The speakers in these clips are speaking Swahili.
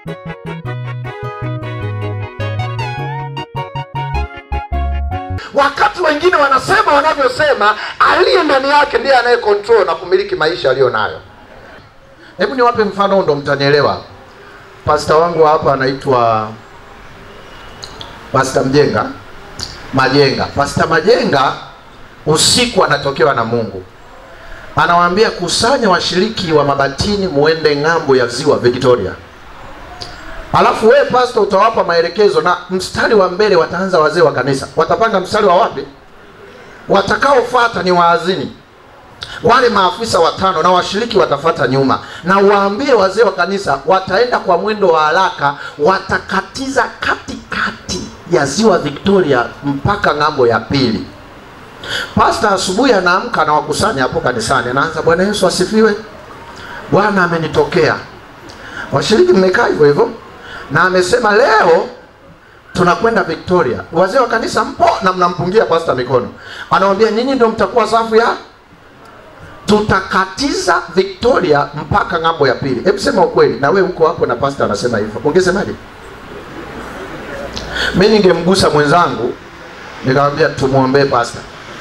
wakati wengine wanasema wanavyosema aliye ndani yake ndiye anaye control na kumiliki maisha aliyo nayo hebu niwape mfano ndo mtanielewa pasta wangu hapa anaitwa pasta mjenga majenga pasta majenga usiku anatokewa na mungu anawaambia kusanya washiriki wa mabatini muende ng'ambo ya ziwa victoria alafu wewe pastor utawapa maelekezo na mstari wa mbele wataanza wazee wa kanisa watapanga mstari wa wapi watakaofuata ni waazini wale maafisa watano na washiriki watafata nyuma na waambie wazee wa kanisa wataenda kwa mwendo wa haraka watakatiza katikati ya ziwa victoria mpaka ng'ambo ya pili pasta asubuhi anaamka anawakusanya hapo kanisani anaanza bwana yesu asifiwe bwana amenitokea washiriki mmekaa hivyo hivyo na amesema leo tunakwenda victoria wazee wa kanisa mpo na mnampungia pasta mikono anawambia nyinyi ndio mtakuwa safu ya tutakatiza victoria mpaka ng'ambo ya pili hebu sema ukweli na we uko hapo na pasta anasema hivyo ungesemaje mi ningemgusa mwenzangu nikamwambia tumwombee pasta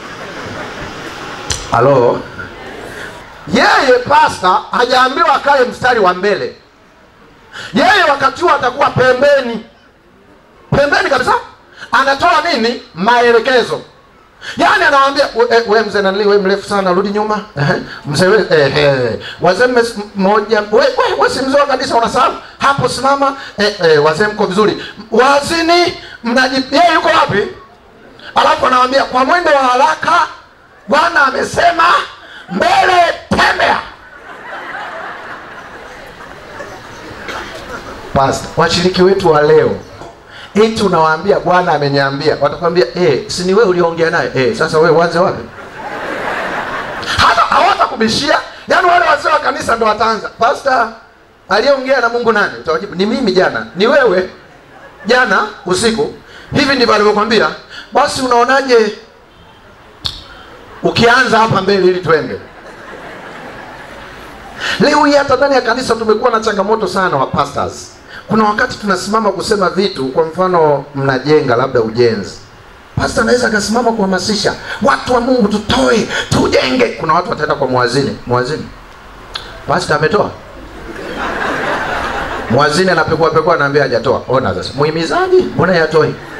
halo yeye pasta hajaambiwa akae mstari wa mbele yeye wakati huo atakuwa pembeni pembeni kabisa anatoa nini maelekezo yaani anawambia we, we mzee nanili we mrefu sana rudi nyuma Ehe, mzee we eh, eh. wazee mme- mmoja we, we, we si mzee wa kanisa unasahau hapo simama eh, eh, wazee mko vizuri wazini mnaji yeye yuko wapi alafu anawambia kwa mwendo wa haraka bwana amesema mbele tembea Pastor, washiriki wetu wa leo eti unawaambia bwana ameniambia watakwambia eh, si ni wewe uliongea naye eh, sasa wewe uanze wapi hata hawatakubishia yaani wale wazee wa kanisa ndo wataanza pasta aliyeongea na mungu nani utawajibu ni mimi jana ni wewe jana usiku hivi ndivyo alivyokwambia basi unaonaje ukianza hapa mbele ili twende leo hii hata ndani ya kanisa tumekuwa na changamoto sana wa pastors kuna wakati tunasimama kusema vitu kwa mfano mnajenga labda ujenzi pasta anaweza akasimama kuhamasisha watu wa mungu tutoe tujenge kuna watu wataenda kwa mwazini mwazini pasta ametoa mwazini anapekua pekua anaambia hajatoa ona sasa muhimizaji mbona yatoi